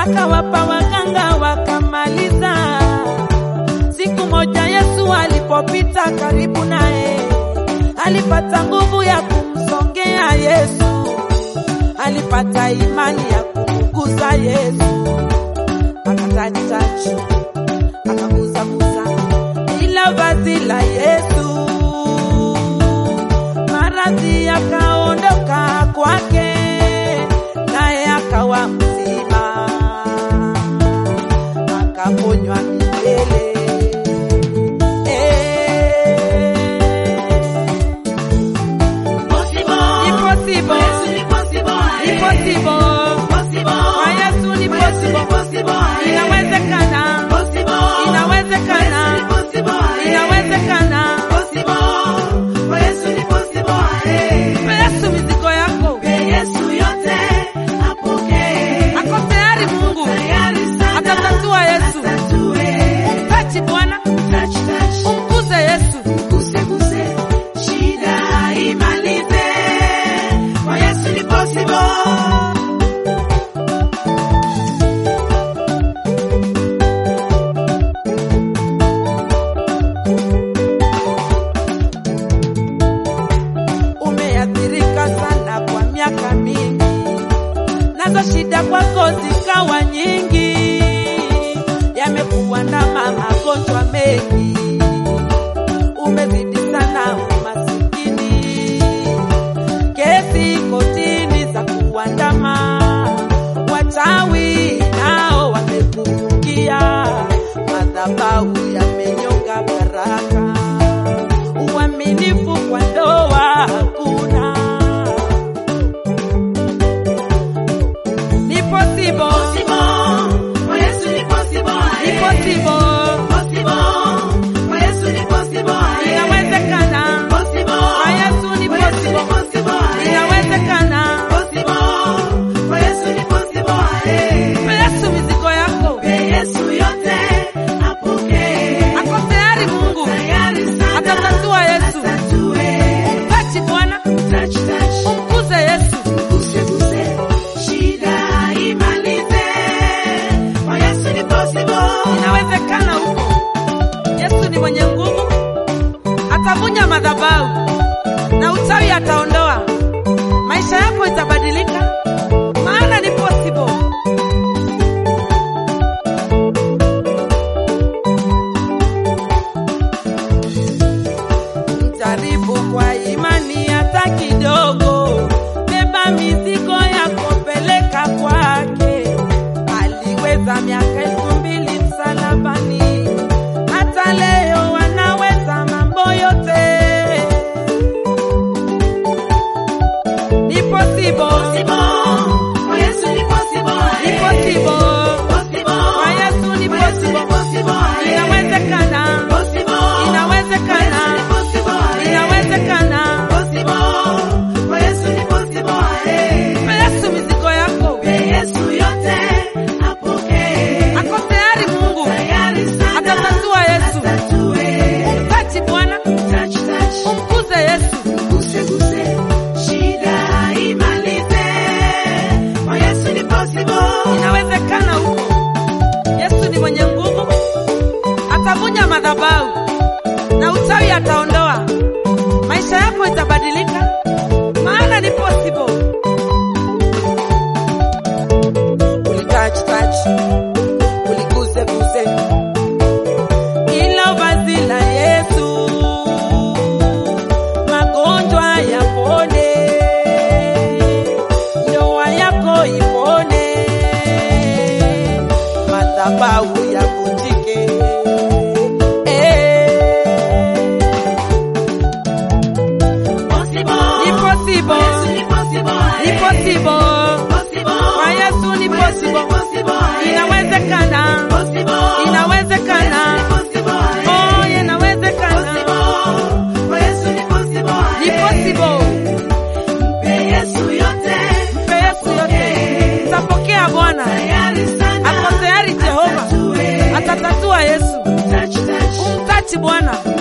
akawapa waganga wakamaliza. Siku moja Yesu alipopita karibu naye, alipata nguvu ya kumsongea Yesu, alipata imani ya kumgusa Yesu, akatachitachi akagusagusa ila vazi la Yesu, maradhi yakaondoka kwake, naye akawa mzima, akaponywa milele. Eh, ni possible, ni possible. Kwa Yesu ni possible. Inawezekana, inawezekana, inawezekana. Mpe Yesu mizigo yako, ako tayari. Mungu atatatua. Yesu umtachi Bwana, umkuze Yesu. Umeathirika sana kwa miaka mingi, nazo shida kwako zikawa nyingi, yamekuandama magonjwa mengi, umezidi sana umasikini, kesi kotini za kuandama, wachawi nao wamekurukia, madhabahu yamenyonga baraka uaminifu kwa ndoa hakuna. Ni possible, ni possible, inawezekana. Kwa Yesu ni possible, inawezekana. Mpe Yesu mizigo yako, ako tayari. Mungu atatatua. Yesu umtachi Bwana, umkuze Yesu. Inawezekana huko. Yesu ni mwenye nguvu, atavunja madhabahu na uchawi ataondoa. Maisha yako itabadilika, maana ni possible. Jaribu kwa imani hata kidogo, beba mizigo yako, peleka kwake. Aliweza miaka elfu mbili msalabani, hata leo wanaweza mambo yote. Ni possible, ni possible, kwa Yesu ni possible, inawezekana, inawezekana, inawezekana. Mpe Yesu mizigo yako, ako tayari. Mungu atatatua. Yesu umtachi Bwana, umkuze Yesu. Inawezekana huko. Yesu ni mwenye nguvu, atavunja madhabahu na uchawi ataondoa. Maisha yako itabadilika, maana ni possible. Ulitouch touch, uliguse guse, ila vazi la Yesu, magonjwa yapone, ndoa yako ipone, madhabahu yavunjike. Eh, ni possible, ni possible. Kwa Yesu ni possible, inawezekana, inawezekana, oh, inawezekana, ni possible. Mpe Yesu yote, tapokea Bwana, ako tayari. Jehova atatatua. Yesu umtachi Bwana.